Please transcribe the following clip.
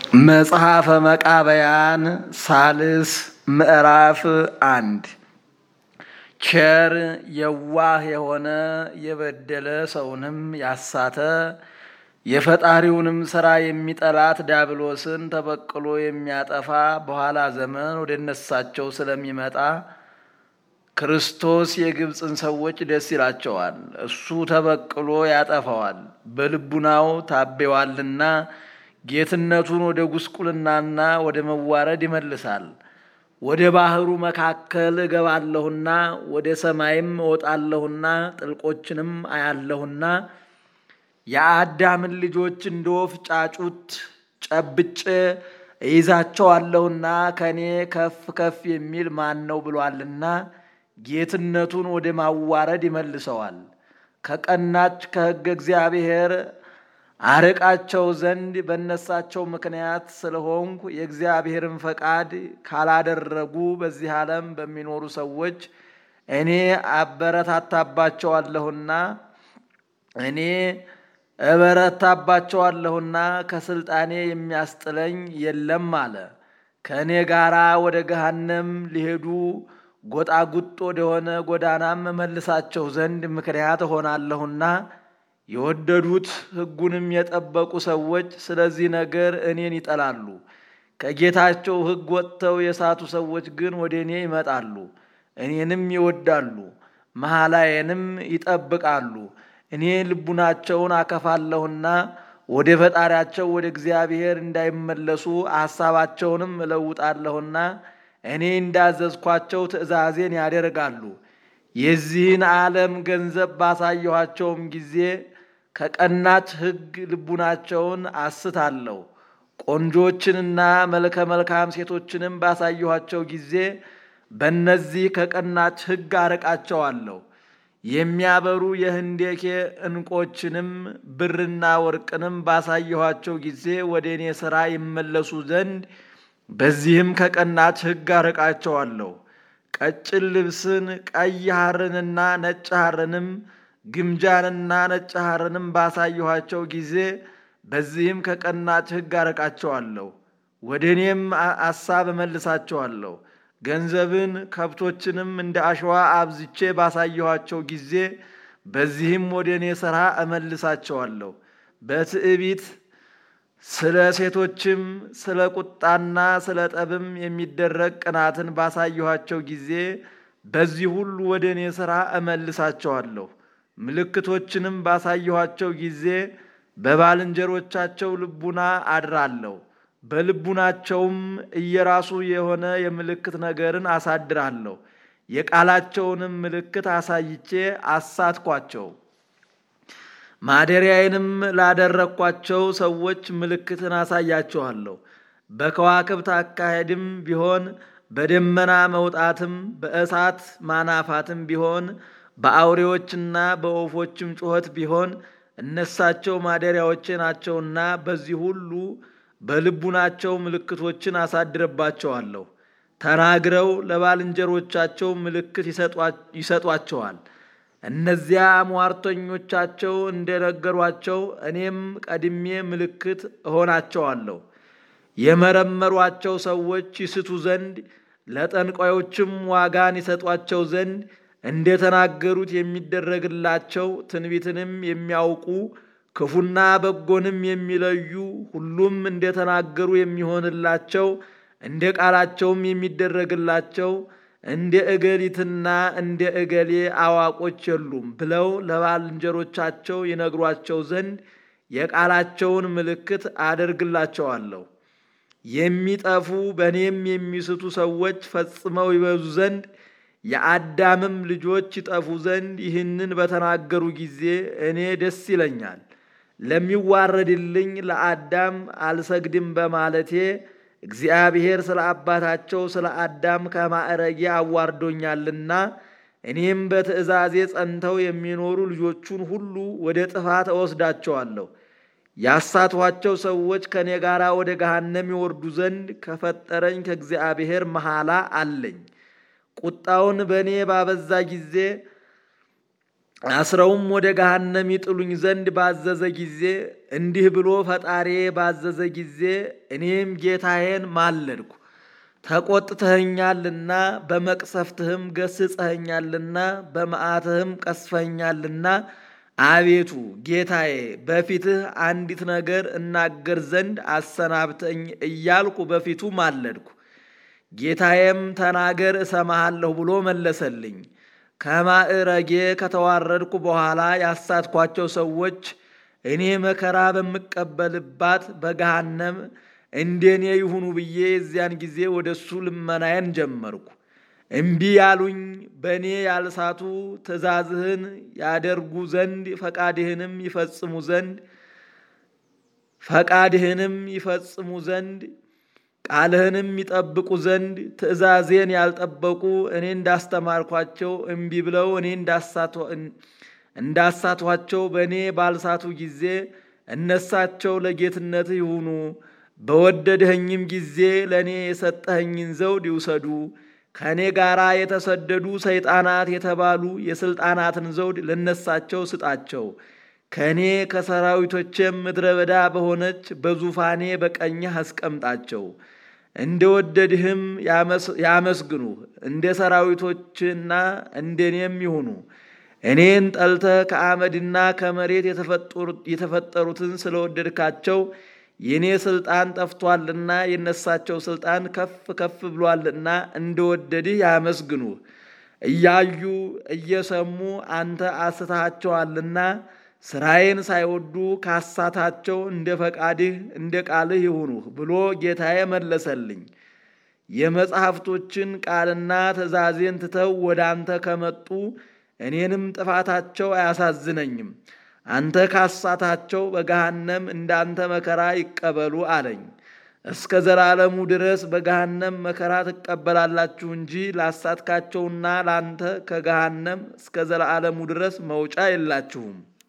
መጽሐፈ መቃብያን ሳልስ ምዕራፍ አንድ ቸር የዋህ የሆነ የበደለ ሰውንም ያሳተ የፈጣሪውንም ሥራ የሚጠላት ዲያብሎስን ተበቅሎ የሚያጠፋ በኋላ ዘመን ወደ እነሳቸው ስለሚመጣ ክርስቶስ የግብፅን ሰዎች ደስ ይላቸዋል። እሱ ተበቅሎ ያጠፋዋል፣ በልቡናው ታቤዋልና ጌትነቱን ወደ ጉስቁልናና ወደ መዋረድ ይመልሳል። ወደ ባህሩ መካከል እገባለሁና ወደ ሰማይም እወጣለሁና ጥልቆችንም አያለሁና የአዳምን ልጆች እንደ ወፍ ጫጩት ጨብጬ እይዛቸዋለሁና ከእኔ ከፍ ከፍ የሚል ማን ነው ብሏልና ጌትነቱን ወደ ማዋረድ ይመልሰዋል። ከቀናች ከሕገ እግዚአብሔር አርቃቸው ዘንድ በነሳቸው ምክንያት ስለሆንኩ የእግዚአብሔርን ፈቃድ ካላደረጉ በዚህ ዓለም በሚኖሩ ሰዎች እኔ አበረታታባቸዋለሁና እኔ እበረታባቸዋለሁና ከስልጣኔ የሚያስጥለኝ የለም አለ። ከእኔ ጋራ ወደ ገሃነም ሊሄዱ ጎጣጉጥ ወደሆነ ጎዳናም መልሳቸው ዘንድ ምክንያት እሆናለሁና የወደዱት ሕጉንም የጠበቁ ሰዎች ስለዚህ ነገር እኔን ይጠላሉ። ከጌታቸው ሕግ ወጥተው የሳቱ ሰዎች ግን ወደ እኔ ይመጣሉ፣ እኔንም ይወዳሉ፣ መሐላዬንም ይጠብቃሉ። እኔ ልቡናቸውን አከፋለሁና ወደ ፈጣሪያቸው ወደ እግዚአብሔር እንዳይመለሱ ሐሳባቸውንም እለውጣለሁና እኔ እንዳዘዝኳቸው ትእዛዜን ያደርጋሉ። የዚህን ዓለም ገንዘብ ባሳየኋቸውም ጊዜ ከቀናች ሕግ ልቡናቸውን አስታለሁ። ቆንጆችንና መልከ መልካም ሴቶችንም ባሳየኋቸው ጊዜ በእነዚህ ከቀናች ሕግ አርቃቸዋለሁ። የሚያበሩ የህንዴኬ ዕንቆችንም ብርና ወርቅንም ባሳየኋቸው ጊዜ ወደ እኔ ሥራ ይመለሱ ዘንድ በዚህም ከቀናች ሕግ አርቃቸዋለሁ። ቀጭን ልብስን ቀይ ሐርንና ነጭ ሐርንም ግምጃንና ነጭ ሐርንም ባሳየኋቸው ጊዜ በዚህም ከቀናች ሕግ አርቃቸዋለሁ። ወደ እኔም አሳብ እመልሳቸዋለሁ። ገንዘብን ከብቶችንም እንደ አሸዋ አብዝቼ ባሳየኋቸው ጊዜ በዚህም ወደ እኔ ሥራ እመልሳቸዋለሁ። በትዕቢት ስለ ሴቶችም ስለ ቁጣና ስለ ጠብም የሚደረግ ቅናትን ባሳየኋቸው ጊዜ በዚህ ሁሉ ወደ እኔ ሥራ እመልሳቸዋለሁ። ምልክቶችንም ባሳየኋቸው ጊዜ በባልንጀሮቻቸው ልቡና አድራለሁ። በልቡናቸውም እየራሱ የሆነ የምልክት ነገርን አሳድራለሁ። የቃላቸውንም ምልክት አሳይቼ አሳትኳቸው። ማደሪያዬንም ላደረግኳቸው ሰዎች ምልክትን አሳያቸዋለሁ። በከዋክብት አካሄድም ቢሆን በደመና መውጣትም በእሳት ማናፋትም ቢሆን በአውሬዎችና በወፎችም ጩኸት ቢሆን እነሳቸው ማደሪያዎቼ ናቸውና በዚህ ሁሉ በልቡናቸው ምልክቶችን አሳድርባቸዋለሁ። ተናግረው ለባልንጀሮቻቸው ምልክት ይሰጧቸዋል። እነዚያ ሟርተኞቻቸው እንደነገሯቸው እኔም ቀድሜ ምልክት እሆናቸዋለሁ። የመረመሯቸው ሰዎች ይስቱ ዘንድ ለጠንቋዮችም ዋጋን ይሰጧቸው ዘንድ እንደተናገሩት የሚደረግላቸው ትንቢትንም የሚያውቁ ክፉና በጎንም የሚለዩ ሁሉም እንደተናገሩ የሚሆንላቸው እንደ ቃላቸውም የሚደረግላቸው እንደ እገሊትና እንደ እገሌ አዋቆች የሉም ብለው ለባልንጀሮቻቸው ይነግሯቸው ዘንድ የቃላቸውን ምልክት አደርግላቸዋለሁ። የሚጠፉ በእኔም የሚስቱ ሰዎች ፈጽመው ይበዙ ዘንድ የአዳምም ልጆች ይጠፉ ዘንድ ይህንን በተናገሩ ጊዜ እኔ ደስ ይለኛል። ለሚዋረድልኝ ለአዳም አልሰግድም በማለቴ እግዚአብሔር ስለ አባታቸው ስለ አዳም ከማዕረጌ አዋርዶኛልና እኔም በትእዛዜ ጸንተው የሚኖሩ ልጆቹን ሁሉ ወደ ጥፋት እወስዳቸዋለሁ። ያሳቷቸው ሰዎች ከእኔ ጋር ወደ ገሃነም ይወርዱ ዘንድ ከፈጠረኝ ከእግዚአብሔር መሐላ አለኝ። ቁጣውን በእኔ ባበዛ ጊዜ አስረውም ወደ ገሃነም ይጥሉኝ ዘንድ ባዘዘ ጊዜ እንዲህ ብሎ ፈጣሬ ባዘዘ ጊዜ እኔም ጌታዬን ማለድኩ። ተቆጥተኸኛልና በመቅሰፍትህም ገስጸኸኛልና በመዓትህም ቀስፈኛልና አቤቱ ጌታዬ በፊትህ አንዲት ነገር እናገር ዘንድ አሰናብተኝ እያልኩ በፊቱ ማለድኩ። ጌታዬም ተናገር እሰማሃለሁ ብሎ መለሰልኝ። ከማዕረጌ ከተዋረድኩ በኋላ ያሳትኳቸው ሰዎች እኔ መከራ በምቀበልባት በገሃነም እንደኔ ይሁኑ ብዬ የዚያን ጊዜ ወደ እሱ ልመናዬን ጀመርኩ። እምቢ ያሉኝ በእኔ ያልሳቱ ትእዛዝህን ያደርጉ ዘንድ ፈቃድህንም ይፈጽሙ ዘንድ ፈቃድህንም ይፈጽሙ ዘንድ ቃልህንም ይጠብቁ ዘንድ ትእዛዜን ያልጠበቁ እኔ እንዳስተማርኳቸው እምቢ ብለው እኔ እንዳሳቷቸው በእኔ ባልሳቱ ጊዜ እነሳቸው ለጌትነትህ ይሁኑ። በወደድኸኝም ጊዜ ለእኔ የሰጠኸኝን ዘውድ ይውሰዱ። ከእኔ ጋር የተሰደዱ ሰይጣናት የተባሉ የሥልጣናትን ዘውድ ለነሳቸው ስጣቸው። ከእኔ ከሰራዊቶቼም ምድረ በዳ በሆነች በዙፋኔ በቀኝህ አስቀምጣቸው። እንደ ወደድህም ያመስግኑህ፣ እንደ ሰራዊቶችና እንደ እኔም ይሁኑ። እኔን ጠልተህ ከአመድና ከመሬት የተፈጠሩትን ስለወደድካቸው የእኔ ሥልጣን ጠፍቷልና የነሳቸው ሥልጣን ከፍ ከፍ ብሏልና እንደወደድህ ያመስግኑህ። እያዩ እየሰሙ አንተ አስተሃቸዋልና ሥራዬን ሳይወዱ ካሳታቸው እንደ ፈቃድህ እንደ ቃልህ ይሁኑህ ብሎ ጌታዬ መለሰልኝ። የመጽሐፍቶችን ቃልና ትእዛዜን ትተው ወደ አንተ ከመጡ እኔንም ጥፋታቸው አያሳዝነኝም። አንተ ካሳታቸው በገሃነም እንዳንተ መከራ ይቀበሉ አለኝ። እስከ ዘላለሙ ድረስ በገሃነም መከራ ትቀበላላችሁ እንጂ ላሳትካቸውና ላንተ ከገሃነም እስከ ዘላለሙ ድረስ መውጫ የላችሁም።